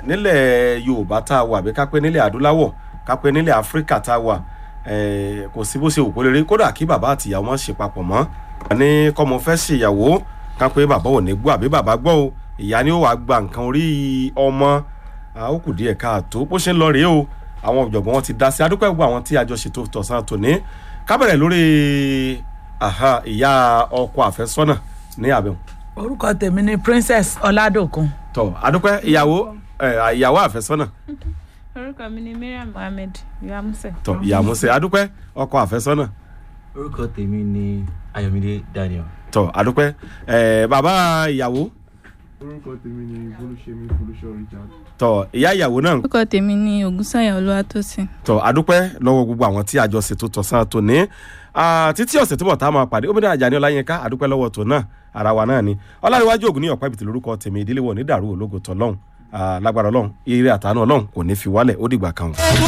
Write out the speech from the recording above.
nílẹ̀ yorùbá tá a wà àbí kápẹ́ nílẹ̀ adúláwọ̀ kápẹ́ nílẹ̀ áfíríkà tá a wà eh, kò sí bó ṣe wù kó lè rí kódà kí bàbá àtìyàwó wọn ṣe papọ̀ mọ́ ní kọ́mọ fẹ́ ṣèyàwó kápẹ́ bàbá ò ní gbọ́ àbí bàbá gbọ́ o ìyá ni ó wàá gba nǹkan orí ọmọ ah, ó kù díẹ̀ káàtó bó ṣe ń lọ rèé o àwọn ọ̀jọ̀gbọ́n wọn ti dá sí adúpẹ́ gbogbo àwọn tí a jọ ṣètò tọ̀sán tòní kábẹ̀rẹ̀ lórí aha, ìyá ọkọ àfẹ́sọ́nà ní àbẹ̀wò orúkọ tèmi ni princess ọládòkun tọ adúpẹ́ ìyàwó ẹ, ìyàwó àfẹ́sọ́nà orúkọ mi ni mariam mohammed yuamuse. tọ ìyàmúsẹ adúpẹ́ ọkọ àfẹ́sọ́nà orúkọ tèmi ni ayọ̀mídé daniel. tọ adúpẹ́ ẹ bàbá ìyàwó orúkọ tèmi ni bolúṣemi folúṣọ richard. tọ ìyá ìyàwó náà orúkọ tèmi ni ògúnsáyà olúwatósìn. tọ adúpẹ́ lọ́wọ́ gbogbo àwọn tí a jọ ṣètò tọ̀sán tòní Ah, títí ọ̀sẹ̀ tí bọ̀ tá a máa pàdé obìnrin àjàní ọláyínká adúpẹ́ lọ́wọ́ tò náà ara wa náà ni ọláríwájú ògùn ní ọ̀pá ìbìtì lórúkọ tèmi ìdílé wọ̀ ní dàrú ológo tọ́lọ́hún lágbára ọlọ́run ire àtàánú ọlọ́run kò ní fi wálẹ̀ ó dìgbà kan.